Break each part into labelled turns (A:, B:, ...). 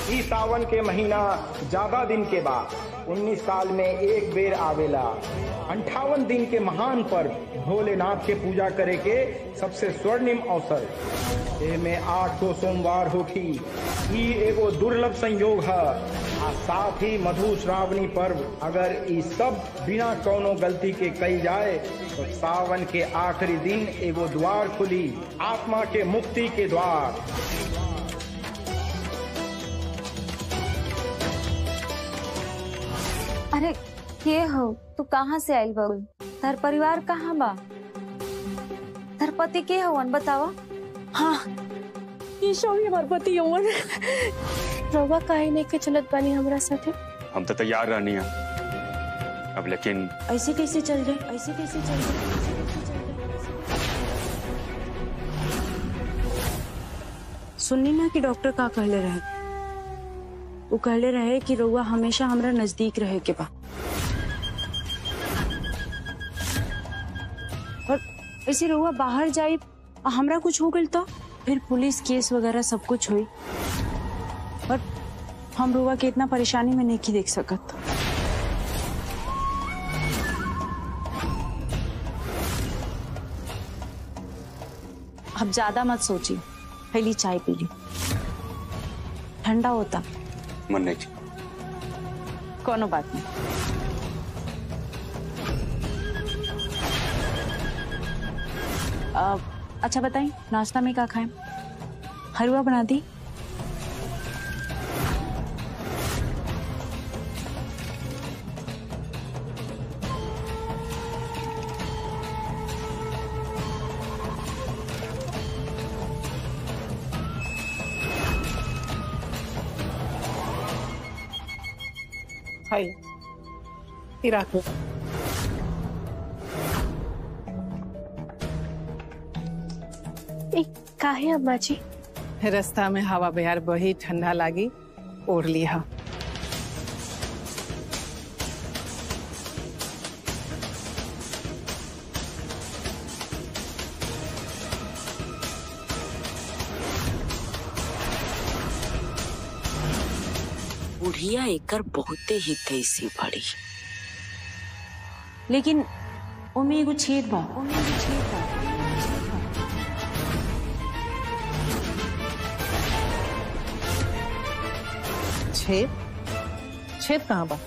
A: ई सावन के महीना ज्यादा दिन के बाद 19 साल में एक बेर आवेला अंठावन दिन के महान पर्व भोलेनाथ के पूजा करे के सबसे स्वर्णिम अवसर एमे आठ गो सोमवार होखी ई एगो दुर्लभ संयोग है आ साथ ही मधु श्रावणी पर्व अगर ई सब बिना कोनो गलती के कई जाए तो सावन के आखिरी दिन एगो द्वार खुली आत्मा के मुक्ति के द्वार
B: अरे के हो तू कहाँ से आइल बड़ू तार परिवार कहाँ बा तार पति के हवन बतावा
C: हाँ ये शौर्य हमार पति यौवन रउआ काहे नहीं के चलत बानी हमरा साथे
D: हम तो तैयार रहनी है अब लेकिन
C: ऐसे कैसे चल गए ऐसे कैसे चल गए सुननी ना कि डॉक्टर का कहले रहे वो कहले रहे कि रउआ हमेशा हमरा नजदीक रहे के बा और ऐसे रउआ बाहर जाए आ हमरा कुछ हो गइल तो फिर पुलिस केस वगैरह सब कुछ हुई और हम रउआ के इतना परेशानी में नहीं देख सकत अब ज्यादा मत सोची पहली चाय पी ली ठंडा होता
D: मन नहीं
C: कोनो बात नहीं अब अच्छा बताइए नाश्ता में क्या खाएं हलवा बना दी
E: हाय ये राखो
C: ए, काहे अम्मा जी
E: रास्ता में हवा बयार बही ठंडा लागी ओढ़ लिया
F: बुढ़िया एकर बहुते ही तैसी बड़ी
C: लेकिन ओमे एगो छेद बा ओमे एगो छेद बा
E: छेद छेद कहाँ बा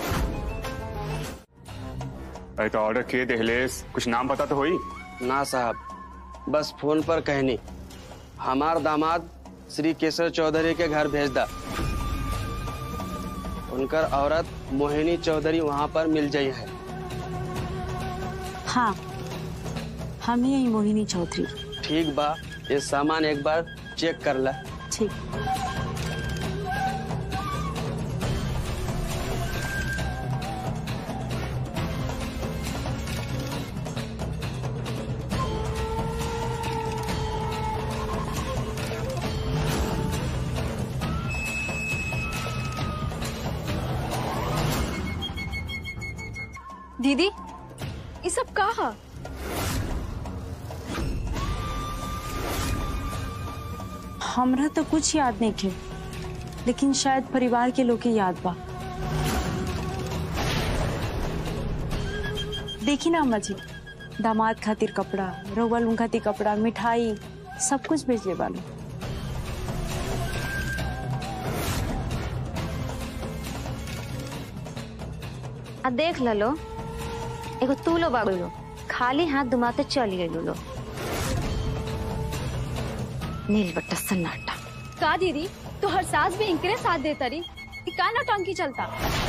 D: अरे तो ऑर्डर किए दहलेस कुछ नाम पता तो होई
G: ना साहब बस फोन पर कहनी हमार दामाद श्री केशव चौधरी के घर भेज दा उनकर औरत मोहिनी चौधरी वहाँ पर मिल जाई है
C: हाँ हम ही हैं मोहिनी चौधरी
G: ठीक बा ये सामान एक बार चेक कर ला
C: ठीक
B: दीदी ये सब कहा
C: हमरा तो कुछ याद नहीं खे लेकिन शायद परिवार के लोग के याद बा देखी ना अम्मा जी दामाद खातिर कपड़ा रउआ लुन खातिर कपड़ा मिठाई सब कुछ भेजले बालो
B: आ देख ललो एगो तू लो बागो लो खाली हाथ दुमाते चली गई लो नील बट्टा सन्नाटा
H: का दीदी तो हर सास भी इनकरे साथ देता रही कि का नौटंकी चलता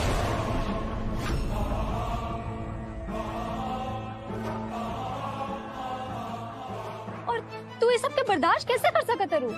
H: और तू ये सब के बर्दाश्त कैसे कर सकत रू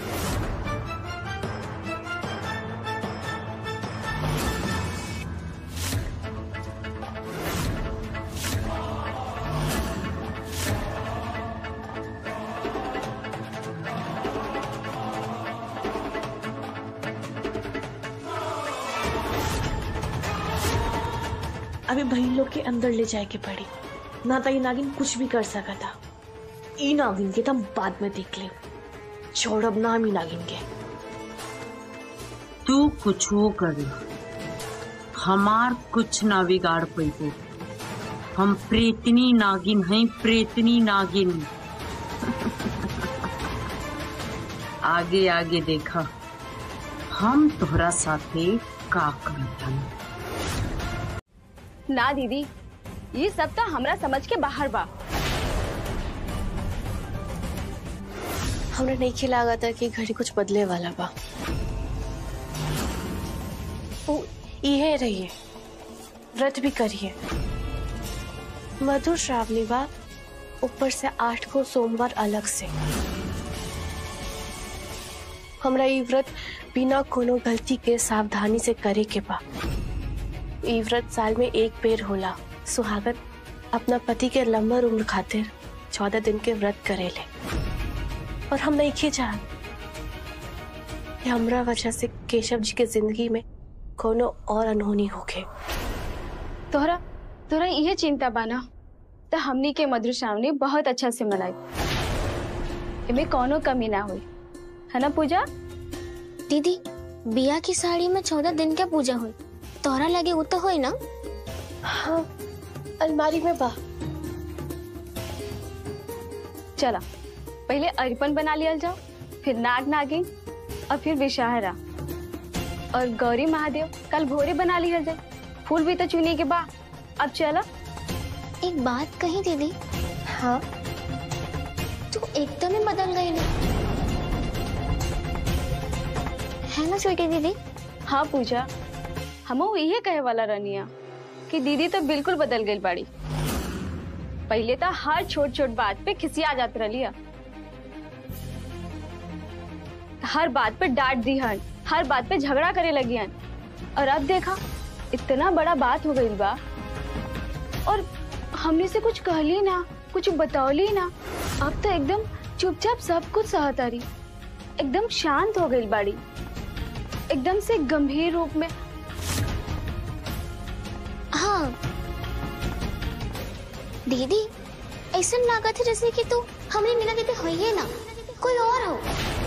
I: अभी बहन लोग के अंदर ले जाए के पड़ी ना तो ये नागिन कुछ भी कर सका था ई नागिन के तम बाद में देख ले छोड़ब नाम ही नागिन के
J: तू कुछ वो कर हमार कुछ ना बिगाड़ पैबो हम प्रेतनी नागिन हैं प्रेतनी नागिन आगे आगे देखा हम तोहरा साथे का करता
H: ना दीदी ये सब तो हमरा समझ के बाहर बा
I: हमरा नहीं खिलागा था कि घड़ी कुछ बदले वाला बा वो इहे रहिए व्रत भी करिए मधुर श्रावणी बा ऊपर से आठ को सोमवार अलग से हमरा ई व्रत बिना कोनो गलती के सावधानी से करे के बा ई व्रत साल में एक बेर होला सुहागन अपना पति के लंबा उम्र खातिर चौदह दिन के व्रत करेले और हम नहीं खे जान कि हमरा वजह से केशव जी के जिंदगी में कोनो और अनहोनी होके
H: तोहरा तोहरा यह चिंता बाना तो हमनी के मधुर श्रावणी बहुत अच्छा से मनाई इमे कोनो कमी ना हुई है ना पूजा
K: दीदी बिया की साड़ी में चौदह दिन के पूजा हुई तोहरा लगे वो तो हुई ना
I: हाँ अलमारी में बा
H: चला पहले अरिपन बना लिया जाओ फिर नाग नागिन और फिर विषाहरा और गौरी महादेव कल भोरे बना लिया जाए फूल भी तो चुनी के बाद अब चला
K: एक बात कही दीदी
I: हाँ
K: तू एकदम ही बदल गई ना है ना छोटी दीदी
H: हाँ पूजा हम यही कहे वाला रनिया कि दीदी तो बिल्कुल बदल गई बाड़ी पहले तो हर छोट छोट बात पे खिसिया जात रलिया हर बात पे डांट दी हन हर बात पे झगड़ा करे लगी हन और अब देखा इतना बड़ा बात हो गई बा और हमने से कुछ कहली ना कुछ बतौली ना अब तो एकदम चुपचाप सब कुछ सहतारी एकदम शांत हो गई बाड़ी एकदम से गंभीर रूप में
K: हाँ दीदी ऐसा लागत है जैसे कि तू हमने मीना दीदी हो ही ना कोई और हो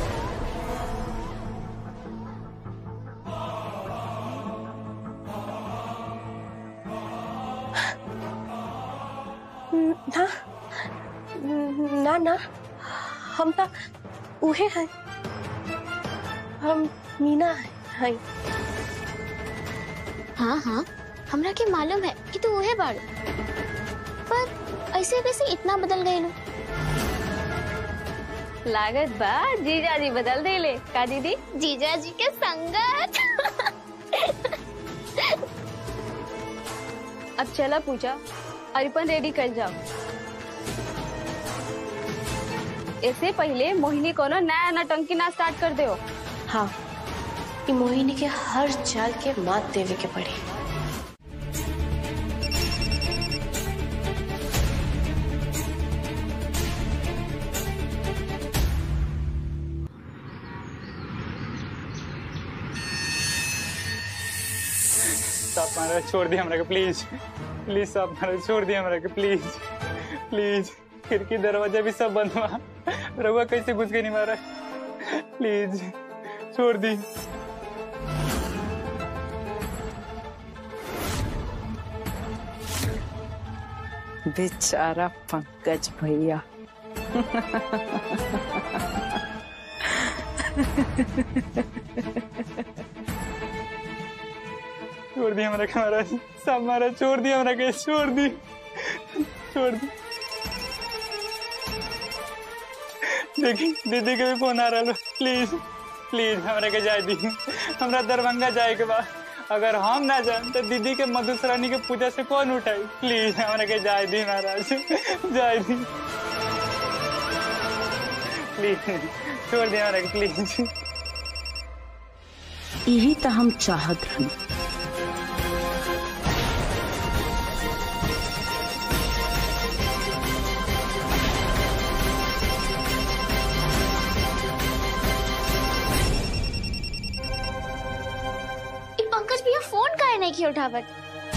I: ना ना ना हम तो उहे हैं हम मीना हैं
K: हाँ हाँ हमरा के मालूम है कि तू वहे बाड़ पर ऐसे कैसे इतना बदल गए लो
H: लागत बा जीजा जी बदल दे ले का दीदी
K: जीजा जी के संगत
H: अब चला पूजा अरिपन रेडी कर जाओ इससे पहले मोहिनी को ना नया नटंकी ना स्टार्ट कर दो
I: हाँ ई मोहिनी के हर चाल के मात देवे के पड़ी
L: साहब महाराज छोड़ दिए हमरा के प्लीज प्लीज साहब महाराज छोड़ दिए हमरा के प्लीज प्लीज खिड़की दरवाजा भी सब बंद हुआ रहुआ कैसे घुस गई नहीं महाराज प्लीज छोड़ दी
E: बेचारा पंकज भैया
L: छोड़ दी हमरा के महाराज साहब महाराज छोड़ दी हमरा के छोड़ दी छोड़ दी देखी दीदी के भी फोन आ रहा प्लीज प्लीज हमरा के जाए दी हमरा दरभंगा जाए के बाद अगर हम ना जाए तो दीदी के मधुश्रानी के पूजा से कौन उठाई प्लीज हमरा के जाए दी महाराज जाए दी प्लीज छोड़ दी हमरा के प्लीज
J: यही तो हम चाहत रही
K: ई पंकज भैया फोन काहे नहीं की उठावत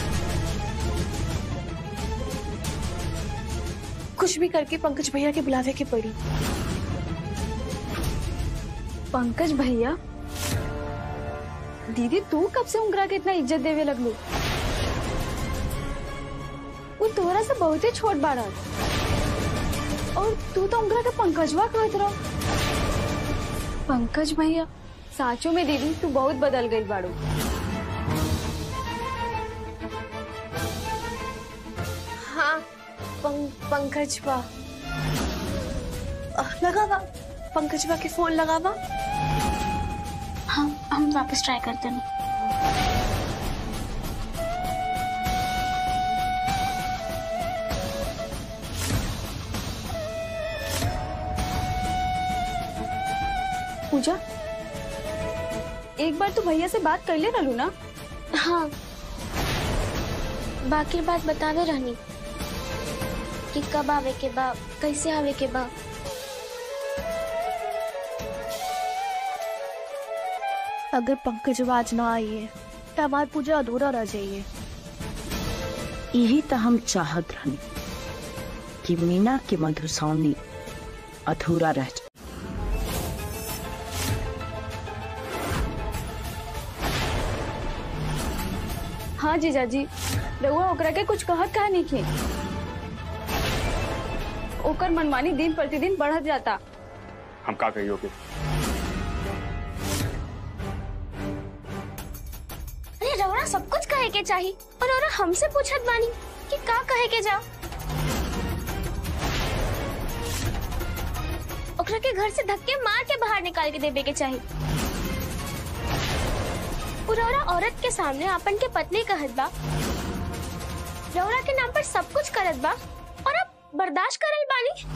I: कुछ भी करके पंकज भैया के बुलावे के पड़ी
H: पंकज भैया दीदी तू कब से उंगरा के इतना इज्जत देवे लगलू वो तोहरा से बहुते छोट बाड़ा और तू तो उंगरा के पंकजवा कहत रहो पंकज भैया साचो में दीदी तू बहुत बदल गई बाड़ू
I: हाँ पं, पंकजवा अ, लगावा पंकजवा के फोन लगावा
K: हम हम वापस ट्राई करते हैं
H: पूजा एक बार तू भैया से बात कर ले रहलू ना
K: हाँ बाकी बात बतावे रहनी कि कब आवे के बा कैसे आवे के बा
I: अगर पंकजवा आज ना आई है तो हमारी पूजा अधूरा रह जाइए
J: यही तो हम चाहत रहनी कि मीना के मधुश्रावणी अधूरा रह जाए
H: हाँ जीजा जी रउआ ओकरा के कुछ कहत कहा नहीं खे ओकर मनमानी दिन प्रतिदिन बढ़त जाता
D: हम का कहियो के
K: अरे रौरा सब कुछ कहे के चाही और रौरा हमसे पूछत बानी कि का कहे के जा ओकरा के घर से धक्के मार के बाहर निकाल के देवे के चाही उ रौरा औरत के सामने अपन के पत्नी कहत बा रौरा के नाम पर सब कुछ करत बा और अब बर्दाश्त करल बानी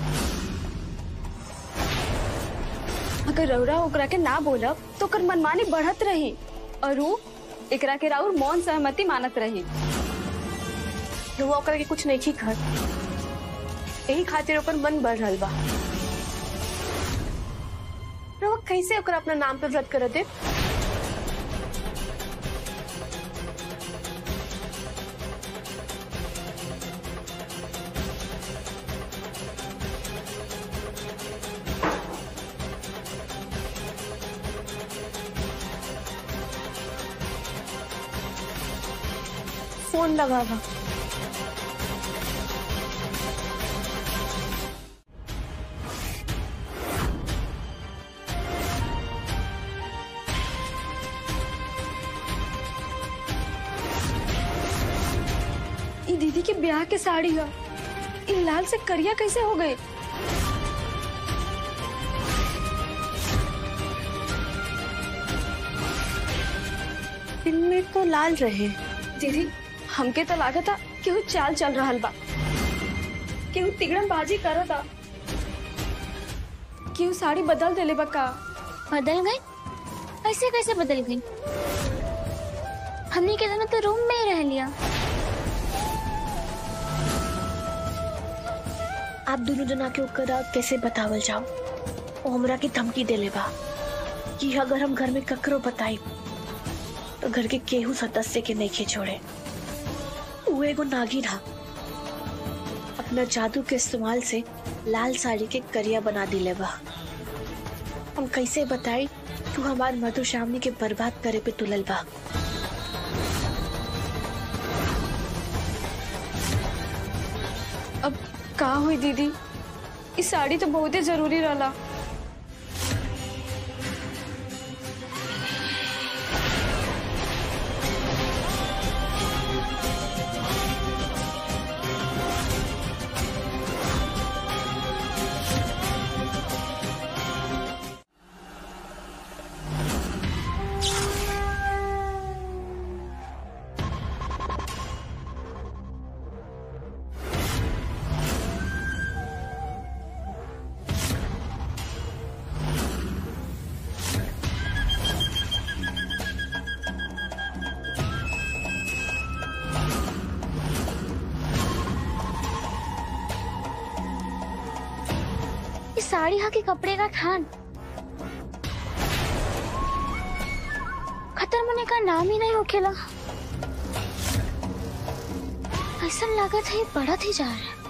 H: अगर रउरा ओकरा के ना बोलब तो ओकर मनमानी बढ़त रही और उ एकरा के राउर मौन सहमति मानत रही
I: रउआ ओकरा के कुछ नहीं कर यही खातिर ओकर मन बढ़ रहल बा रउआ कैसे ओकरा अपना नाम पे व्रत कर दे फोन लगावा
H: ई दीदी के ब्याह के साड़ी है ई लाल से करिया कैसे हो गए
I: दिन में तो लाल रहे
H: दीदी हमके तो लागता केहू चाल चल रहल बा केहू तिगड़म बाजी करता केहू साड़ी बदल देले बा का
K: बदल गई ऐसे कैसे बदल गई हमने के दोनों तो रूम में ही रह लिया
I: आप दोनों जना के ओकरा कैसे बतावल जाओ ओ हमरा की धमकी देले बा कि अगर हम घर में ककरो बताई तो घर के केहू सदस्य के नहीं छोड़े वो एगो नागिन हा अपना जादू के इस्तेमाल से लाल साड़ी के करिया बना दिले बा हम कैसे बताई तू हमार मधुश्रावणी के बर्बाद करे पे तुलल बा
H: अब का हुई दीदी ई साड़ी तो बहुते जरूरी रहला
K: इस साड़ी हा के कपड़े का थान खत्म होने का नाम ही नहीं होखेला ऐसा लागत है ये बढ़त ही जा रहा है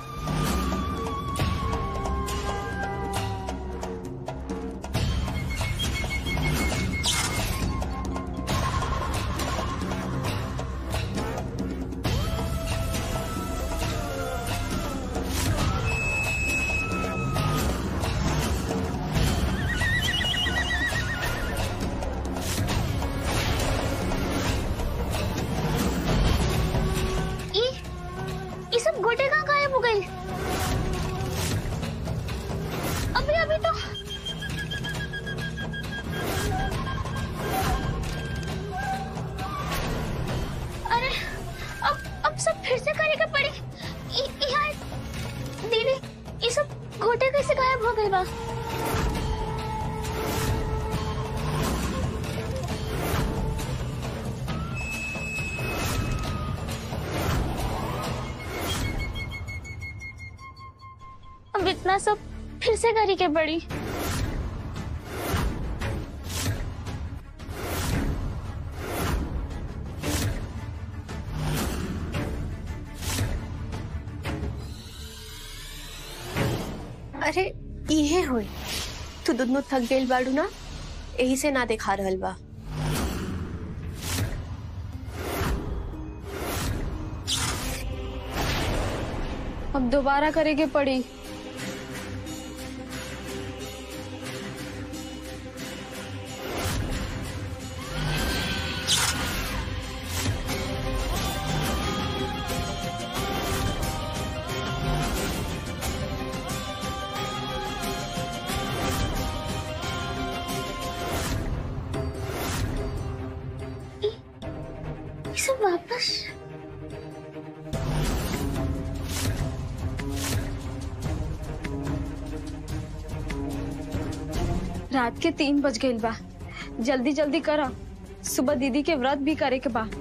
K: बा अब इतना सब फिर से करी के पड़ी
I: अरे इहे होई तू दुनू थक गइल बाड़ू ना यही से ना दिखा रहल बा
H: अब दोबारा करे के पड़ी
K: ये सब वापस
H: रात के तीन बज गइल बा जल्दी जल्दी करा सुबह दीदी के व्रत भी करे के बा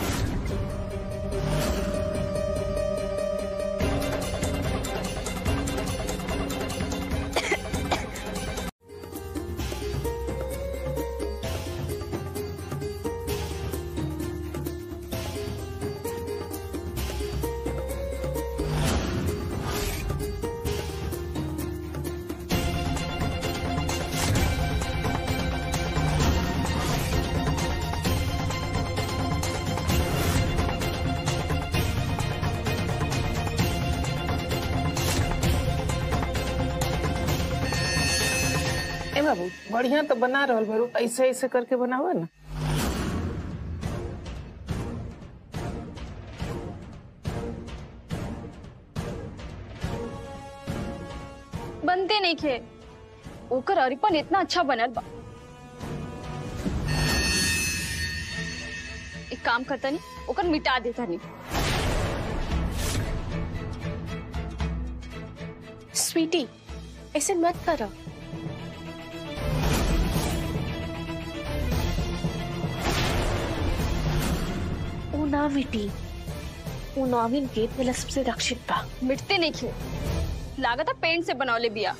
E: ए बाबू बढ़िया तो बना रहल भरू ऐसे ऐसे करके बनावा ना
H: बनते नहीं खे ओकर अरिपन इतना अच्छा बनल बा एक काम करता नहीं ओकर मिटा देता नहीं
I: स्वीटी ऐसे मत करो ऊ ना मिटी ऊ नॉविन गेट वाला सबसे रक्षित बा
H: मिटते नहीं खे लागत है पेंट से बनौले बिया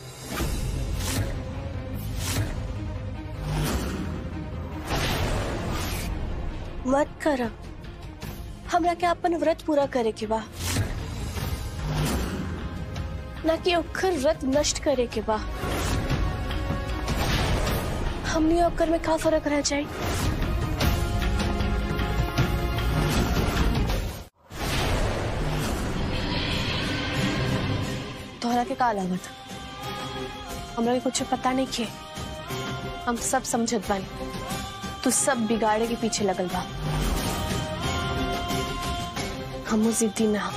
I: मत कर हमरा के अपन व्रत पूरा करे के बा ना कि ओकर व्रत नष्ट करे के बा हमनी ओकर में का फर्क रह जाए तोहरा के का लागत हमरा के कुछ पता नहीं के हम सब समझत बानी तू सब बिगाड़े के पीछे लगल बा हमू जिद्दी ना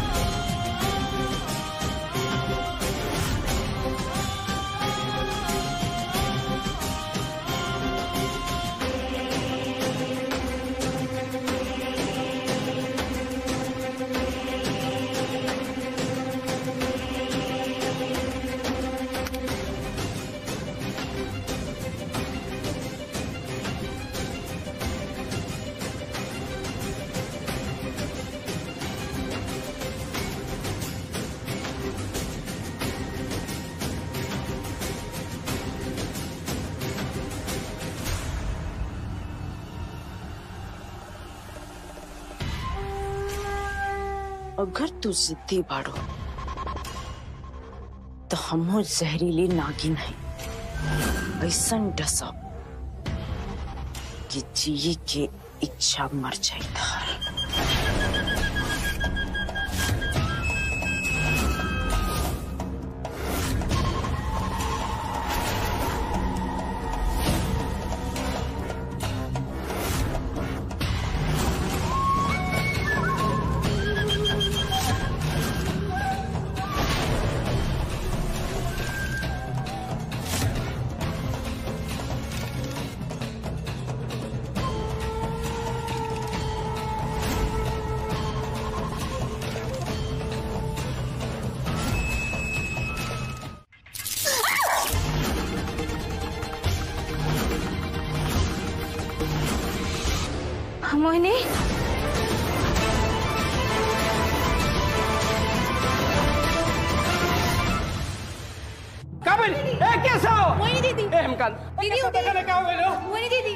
J: अगर तू जिद्दी बाड़ो तो हमो जहरीली नागिन है ऐसन डसब कि जिए के इच्छा मर जाए थार
B: मोहिनी
M: काबिल ए कैसा हो
H: मोहिनी दीदी
M: ए हेमकांत
H: दीदी
M: कैसा देखा देखा हो गए लो
H: मोहिनी दीदी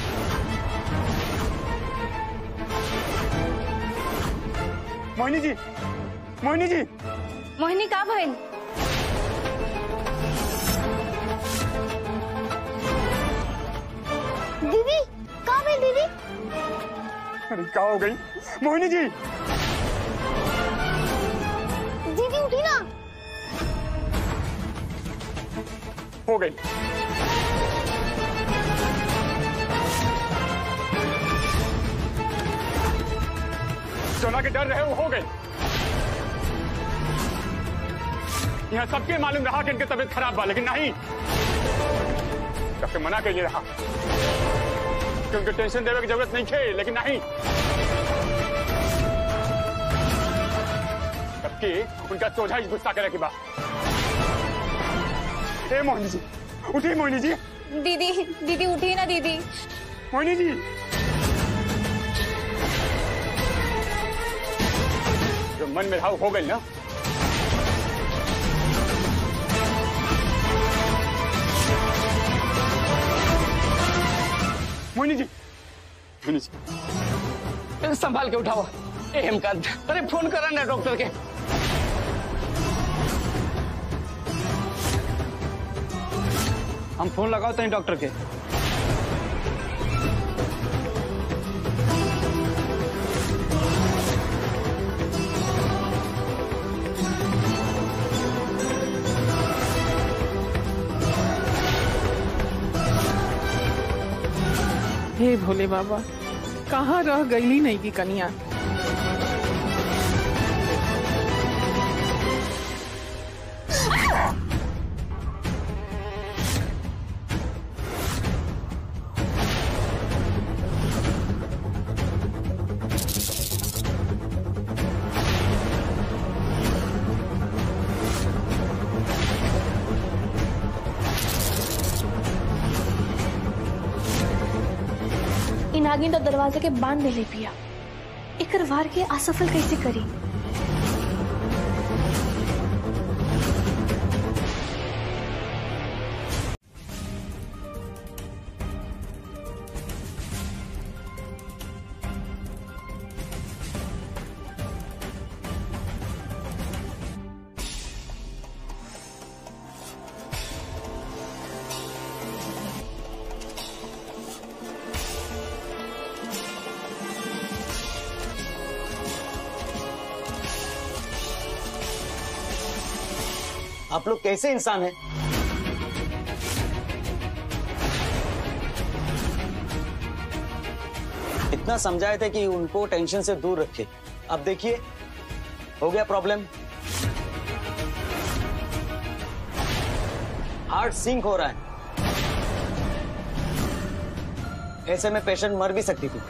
D: मोहिनी जी मोहिनी जी
B: मोहिनी का भइल
K: दीदी कहाँ गई दीदी
D: अरे क्या हो गई मोहिनी जी
K: दीदी उठी ना
D: हो गई सोना के डर रहे वो हो गई यहाँ सबके मालूम रहा कि इनकी तबीयत खराब बा लेकिन नहीं सबके मना करिए रहा कि उनको टेंशन देने की जरूरत नहीं थे लेकिन नहीं सबकी उनका सोझा ही गुस्सा करे की बात ए मोहिनी जी उठिए मोहिनी जी
H: दीदी दीदी उठी ना दीदी
D: मोहिनी जी जो मन में रहा वो हो गई ना मोहिनी जी मोहिनी जी
M: ए, संभाल के उठाओ ए हेमकांत अरे फोन करा ना डॉक्टर के हम फोन लगाओ तो डॉक्टर के
E: हे भोले बाबा कहाँ रह गईली नहीं की कनिया
I: इ नागिन तो दरवाजे के बांध देले पिया एकर वार के असफल कैसे करी
N: आप लोग कैसे इंसान हैं इतना समझाए थे कि उनको टेंशन से दूर रखे अब देखिए हो गया प्रॉब्लम हार्ट सिंक हो रहा है ऐसे में पेशेंट मर भी सकती थी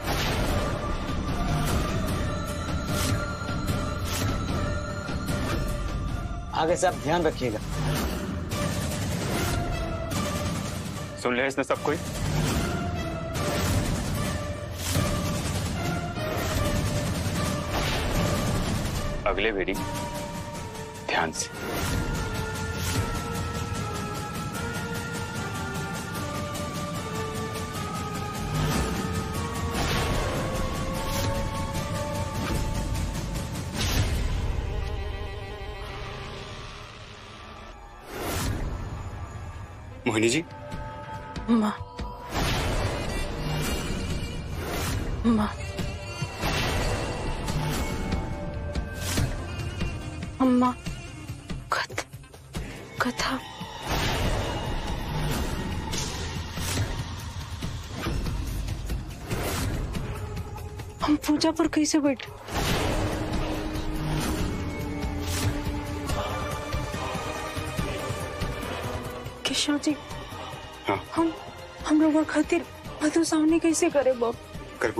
N: आगे से आप ध्यान रखिएगा
D: सुन लिया इसने सब कोई अगले भेड़ी ध्यान से मोहिनी जी
E: माँ माँ अम्मा कथ कथा हम पूजा पर कैसे बैठे केशव जी
D: हाँ।
E: हम हम लोग खातिर मधु सामने कैसे करे बाप
D: करबू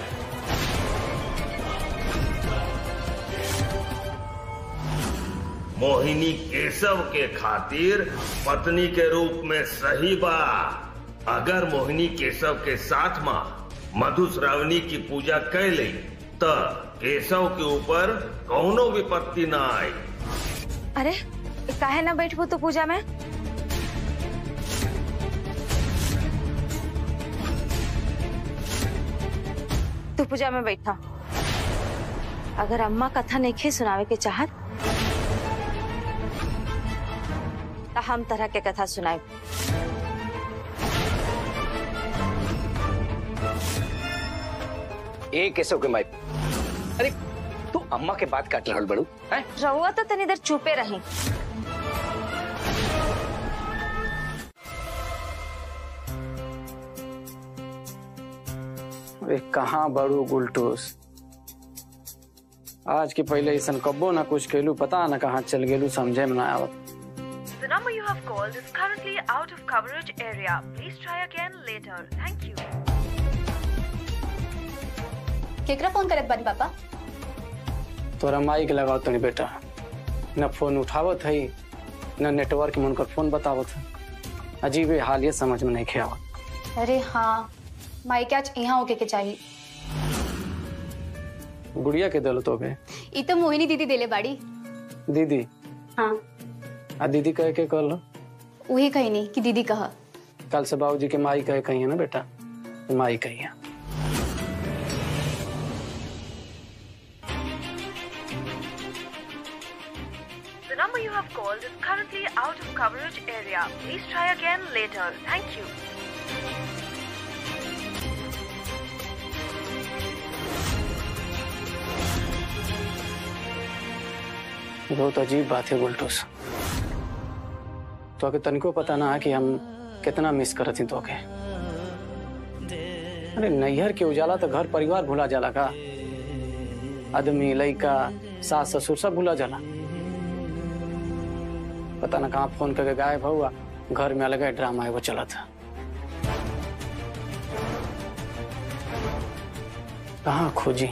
O: मोहिनी केशव के खातिर पत्नी के रूप में सही बा अगर मोहिनी केशव के साथ माँ मधुश्रावणी की पूजा कैले त केशव के ऊपर कौनो विपत्ति ना आई
B: अरे काहे ना बैठबो तो पूजा में तू पूजा में बैठा अगर अम्मा कथा नहीं खे सुनावे के चाहत तो हम तरह के कथा सुनाए
M: ए केशव के माई अरे तू अम्मा के बात काट रहल बड़ू हैं
B: रहुआ तो तनी देर चुपे रही
G: अरे कहाँ बड़ू गुलटूस आज के पहले ऐसा कब्बो ना कुछ कैलू पता ना कहाँ चल गेलू समझे में ना आवत
P: The number you have called is currently out of coverage area. Please try again later. Thank you.
Q: केकरा फोन करत बानी पापा
G: तोरा माइक लगाओ तनी बेटा न फोन उठावत है न नेटवर्क में उनकर फोन बतावत है अजीब है हाल ये समझ में नहीं खे आवत
Q: अरे हाँ माइक आज यहाँ होके के चाहिए
G: गुड़िया के दल तो बे
Q: ई तो मोहिनी दीदी देले बाड़ी
G: दीदी
Q: हाँ
G: आ दीदी कह के कल
Q: वही कही नहीं कि दीदी कहा
G: कल से बाबूजी के माई कहे कही है ना बेटा माई कही है
P: The number you have called is currently out of coverage area. Please try again later. Thank you.
G: बहुत अजीब बात है गुलटूस तो तनिको पता ना है कि हम कितना मिस करत तो के अरे नैहर के उजाला तो घर परिवार भूला जाला का आदमी लड़का सास ससुर सब भूला जाला पता ना कहाँ फोन करके गायब हुआ घर में अलग ड्रामा एगो चला था कहाँ खोजी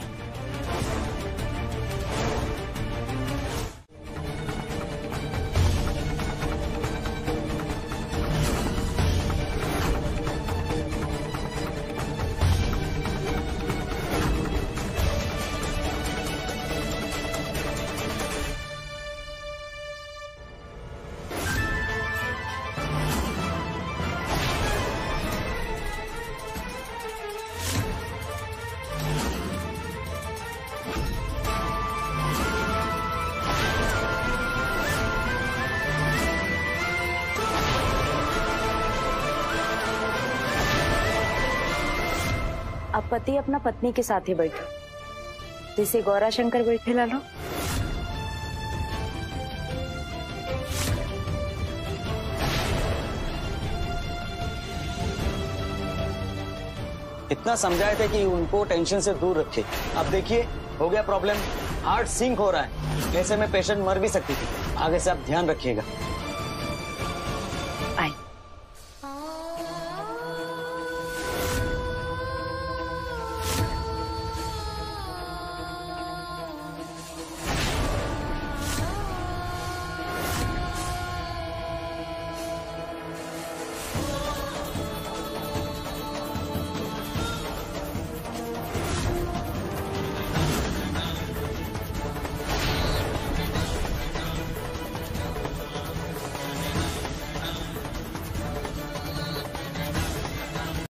B: अब पति अपना पत्नी के साथ ही बैठो जैसे गौरा शंकर बैठे लालो
N: इतना समझाए थे कि उनको टेंशन से दूर रखे अब देखिए हो गया प्रॉब्लम हार्ट सिंक हो रहा है ऐसे में पेशेंट मर भी सकती थी आगे से आप ध्यान रखिएगा